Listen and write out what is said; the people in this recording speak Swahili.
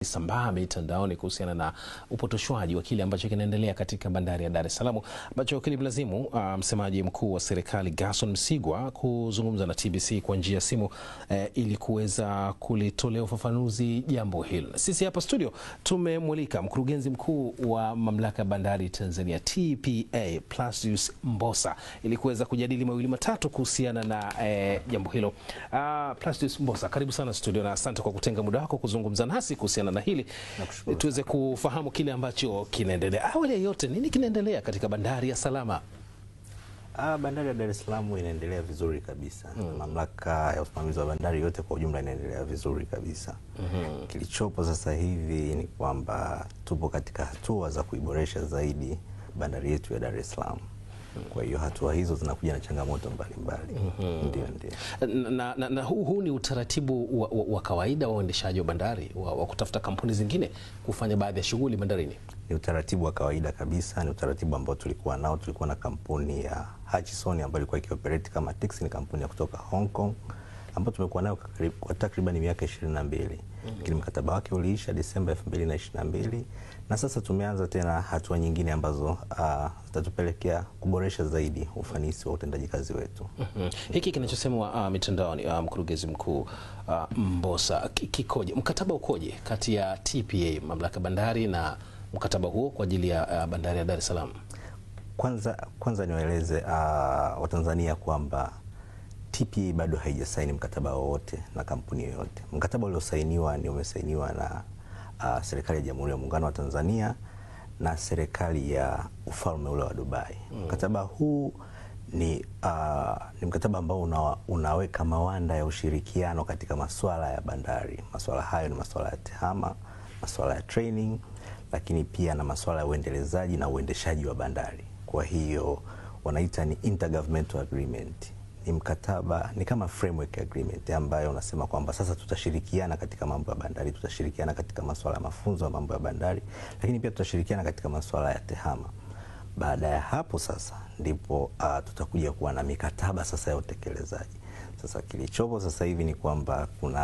sambaa mitandaoni kuhusiana na upotoshwaji wa kile ambacho kinaendelea katika bandari ya Dar es Salaam ambacho kilimlazimu uh, msemaji mkuu wa serikali Gerson Msigwa kuzungumza na TBC kwa njia ya simu eh, ili kuweza kulitolea ufafanuzi jambo hili. Sisi hapa studio tumemwalika mkurugenzi mkuu wa mamlaka ya bandari Tanzania TPA Plastius Mbosa ili kuweza kujadili mawili matatu kuhusiana na eh, jambo hilo. Uh, Plastius Mbosa, karibu sana studio na asante kwa kutenga muda wako kuzungumza nasi kuhusiana na hili tuweze kufahamu kile ambacho kinaendelea. Awali ya yote, nini kinaendelea katika bandari ya Salama? Ah, bandari ya Dar es Salaam inaendelea vizuri kabisa. Mm. Mamlaka ya usimamizi wa bandari yote kwa ujumla inaendelea vizuri kabisa. Mm -hmm. Kilichopo sasa hivi ni kwamba tupo katika hatua za kuiboresha zaidi bandari yetu ya Dar es Salaam. Kwa hiyo hatua hizo zinakuja na changamoto mbalimbali. mm -hmm. Ndio, ndio. Na, na, na huu, huu ni utaratibu wa, wa, wa kawaida wa uendeshaji wa bandari wa, wa kutafuta kampuni zingine kufanya baadhi ya shughuli bandarini? Ni utaratibu wa kawaida kabisa, ni utaratibu ambao tulikuwa nao. Tulikuwa na kampuni ya Hutchison ambayo ilikuwa ikioperate kama taxi, ni kampuni ya kutoka Hong Kong ambayo tumekuwa nayo kwa takriban miaka ishirini na mbili lakini mkataba wake uliisha Desemba elfu mbili na ishirini na mbili na sasa tumeanza tena hatua nyingine ambazo zitatupelekea uh, kuboresha zaidi ufanisi wa utendaji kazi wetu. mm -hmm. Hiki kinachosemwa uh, mitandaoni uh, mkurugenzi mkuu uh, Mbosa, kikoje? Mkataba ukoje kati ya TPA mamlaka bandari na mkataba huo kwa ajili ya uh, bandari ya Dar es Salaam? Kwanza, kwanza niwaeleze uh, Watanzania kwamba TPA bado haijasaini mkataba wowote na kampuni yoyote. Mkataba uliosainiwa ni umesainiwa na uh, serikali ya Jamhuri ya Muungano wa Tanzania na serikali ya ufalme ule wa Dubai. Mm. Mkataba huu ni, uh, ni mkataba ambao una, unaweka mawanda ya ushirikiano katika masuala ya bandari. Masuala hayo ni masuala ya tehama, masuala ya training, lakini pia na masuala ya uendelezaji na uendeshaji wa bandari. Kwa hiyo wanaita ni intergovernmental agreement ni mkataba ni kama framework agreement ambayo unasema kwamba sasa tutashirikiana katika mambo ya bandari, tutashirikiana katika masuala ya mafunzo ya mambo ya bandari, lakini pia tutashirikiana katika masuala ya tehama. Baada ya hapo sasa ndipo uh, tutakuja kuwa na mikataba sasa ya utekelezaji. Sasa kilichopo sasa hivi ni kwamba kuna